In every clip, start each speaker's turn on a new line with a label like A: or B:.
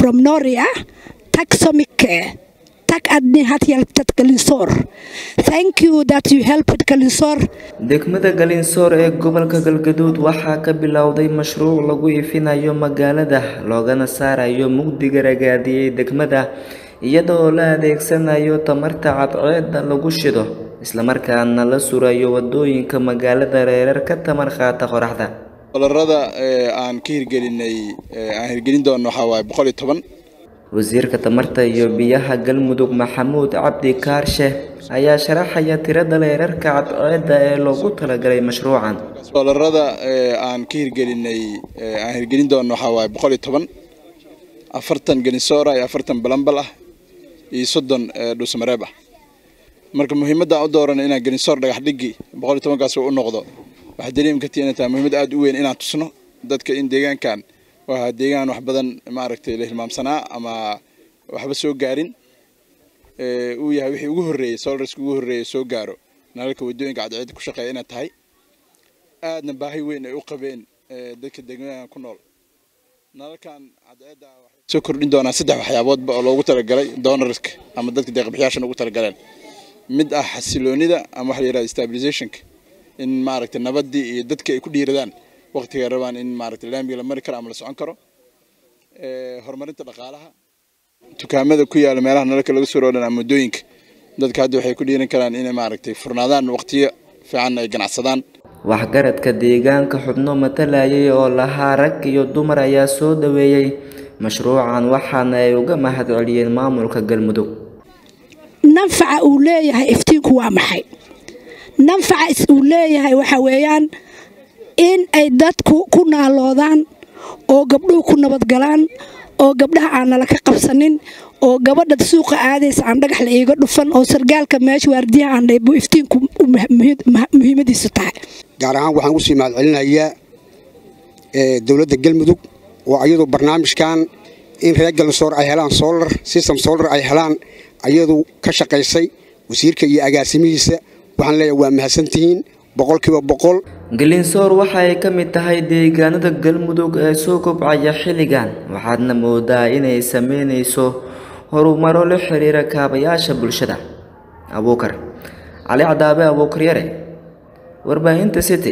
A: from Noria. Tack så mycket. Tack att ni har hjälpt Galinsor. Thank you that you helped Galinsor.
B: degmada galinsoor ee gobolka galgaduud waxaa ka bilowday mashruuc lagu ifinayo magaalada loogana saarayo mugdiga ragaadiyey degmada iyada oo la adeegsanayo tamarta cadceeda lagu shido islamarkaana la surayo wadooyinka magaalada reerar ka tamar qaata qoraxda
C: dolarada aan ka hirgelinay aan hirgelin doono waxaa waaye boqol iyo toban
B: wasiirka tamarta iyo biyaha galmudug maxamuud cabdi kaarshe ayaa sharaxaya tirada leerarka cadceeda ee loogu talagalay mashruucan
C: dolarada aan ka hirgelinay aan hirgelin doono waxaa waaye boqol iyo toban afartan ganisoora iyo afartan balambal ah iyo soddon dhuusamareeb ah marka muhiimadda aan u dooran inaan ganisoor dhagax dhigi boqol iyo tobankaas u noqdo waxaa dareemi kartii inay tahay muhiimad aada u weyn inaan tusno dadka in deegaankan waa deegaan wax badan maaragtay la hilmaamsanaa ama waxba soo gaarin uu yahay wixii ugu horreeyey solarska ugu horreeyey soo gaaro nalalka waddooyinka cadceedda ku shaqeeya inay tahay aadna baahi weyn ay u qabeen dadka deegaanka ku nool nalalkan cadceedda waxay soo kordhin doonaa saddex waxyaaboodba oo loogu talagalay donorska ama dadka deeqbixiyaashan ugu talagaleen mid ah xasiloonida ama waxa la yidhahda stabilizationka in maaragtay nabaddii iyo dadka ay ku dhiiradaan waqtiga rabaan in maaragtay laamiga la mari karo ama la socon karo horumarinta dhaqaalaha dukaamada ku yaala meelaha nalalka laga soo roodhan ama waddooyinka dadka hadda waxay ku dhiiran karaan inay maaragtay furnaadaan waqtiyo fiican ay ganacsadaan
B: waxgaradka deegaanka xubno matalayay oo lahaa rag iyo dumar ayaa soo dhaweeyey mashruucan waxaana ay uga mahad celiyeen maamulka galmudug
A: nanfaca uu leeyahay iftiinku waa maxay nanfaca uu leeyahay waxa weeyaan in ay dadku ku naaloodaan oo gabdhuhu ku nabadgalaan oo gabdhaha aan nala ka qabsanin oo gabadha suuqa aadaysa aan dhagax la iiga dhufan oo sargaalka meesha waardiyaha aan dhaybu iftiinku muhiimadiisu tahay
D: gaar ahaan waxaan ugu sii mahadcelinayaa dowladda galmudug oo ayadu barnaamijkan in reer galsoor ay helaan solar system solar ay helaan ayadu ka shaqaysay wasiirka iyo agaasimihiisa waxaan leeyahay waa mahadsantihiin boqolkiiba boqol
B: galinsoor waxa ay ka mid tahay deegaanada galmudug ee soo kobcaya xilligan waxaadna moodaa inay sameynayso horumaro la xiriira kaabayaasha bulshada abuukar cali cadaabe abuukar yare warbaahinta city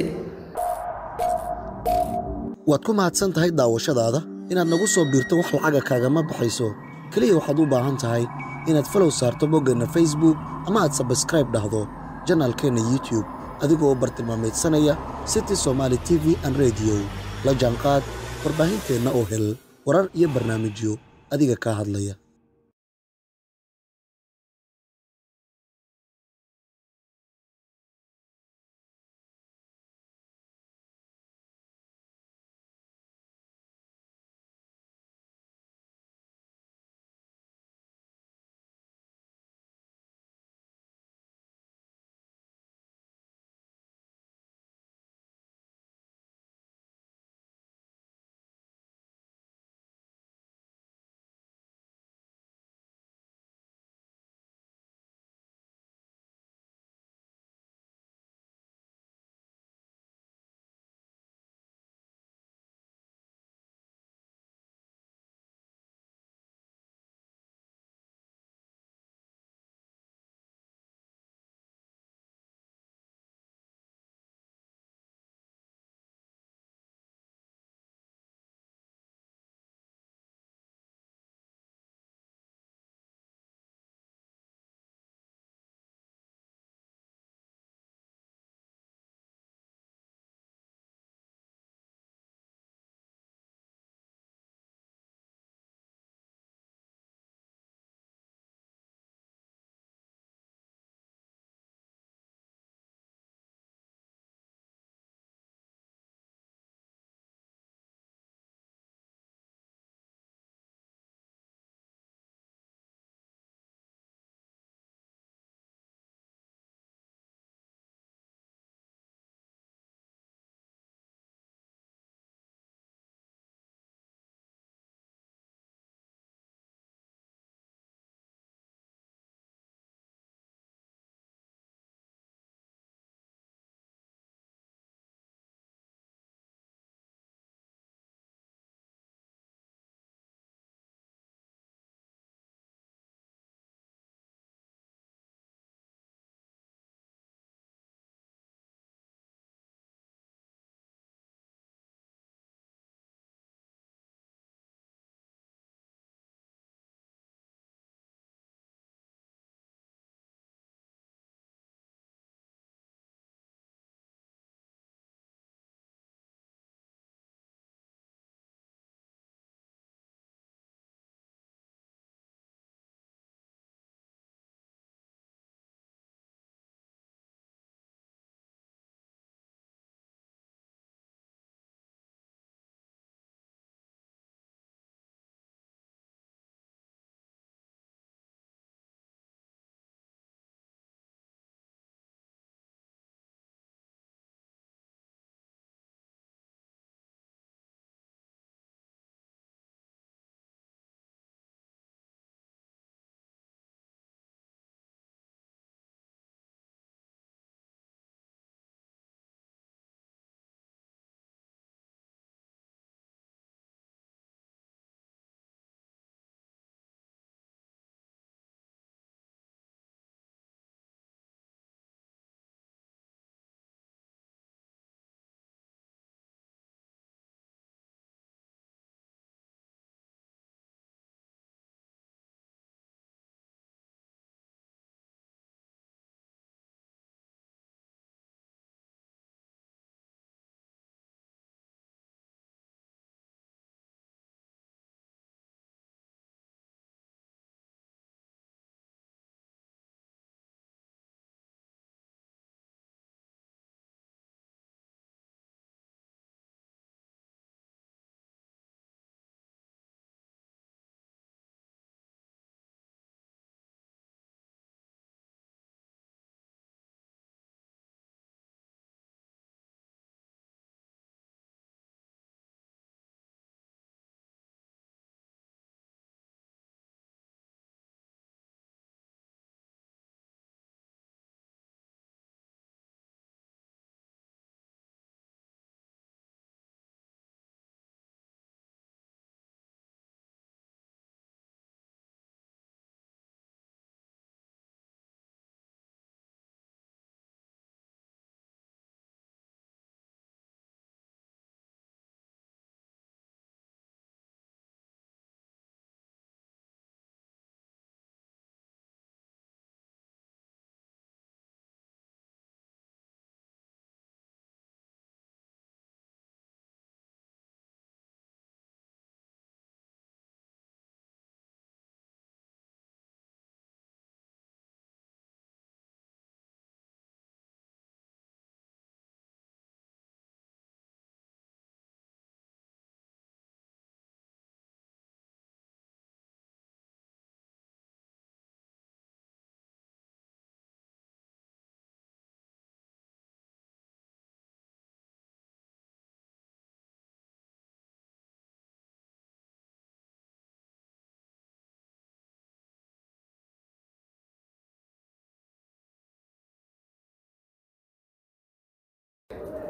E: waad ku mahadsan tahay daawashadaada inaad nagu soo biirto wax lacaga kaagama baxayso keliya waxaad u baahan tahay inaad falow saarto boggeenna facebook ama aad sabskraib dhahdo janaalkeenna youtube adigoo u bartilmaamaydsanaya city somaali t v an rediyo la jaanqaad warbaahinteenna oo hel warar iyo barnaamijyo adiga kaa hadlaya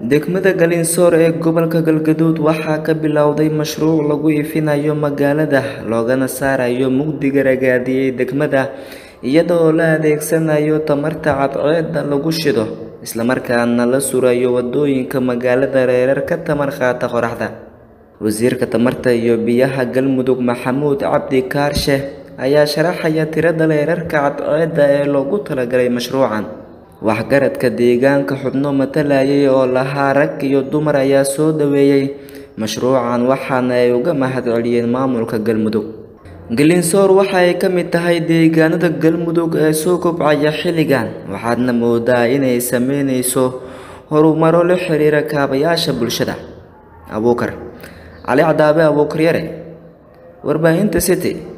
B: degmada galinsoor ee gobolka galgaduud waxaa ka bilowday mashruuc lagu ifinayo magaalada loogana saarayo mugdiga ragaadiyey degmada iyadoo la adeegsanayo tamarta cadceedda lagu shido islamarkaana la surayo wadooyinka magaalada reerar ka tamar qaata qoraxda wasiirka tamarta iyo biyaha galmudug maxamuud cabdi kaarshe ayaa sharaxaya tirada leerarka cadceedda ee loogu talagalay mashruucan waxgaradka deegaanka xubno matalayay oo lahaa rag iyo dumar ayaa soo dhaweeyey mashruucan waxaana ay uga mahad celiyeen maamulka galmudug galinsoor waxa ay ka mid tahay deegaanada galmudug ee soo kobcaya xilligan waxaadna moodaa inay sameyneyso horumaro la xiriira kaabayaasha bulshada abuukar cali cadaabe abuukar yare warbaahinta city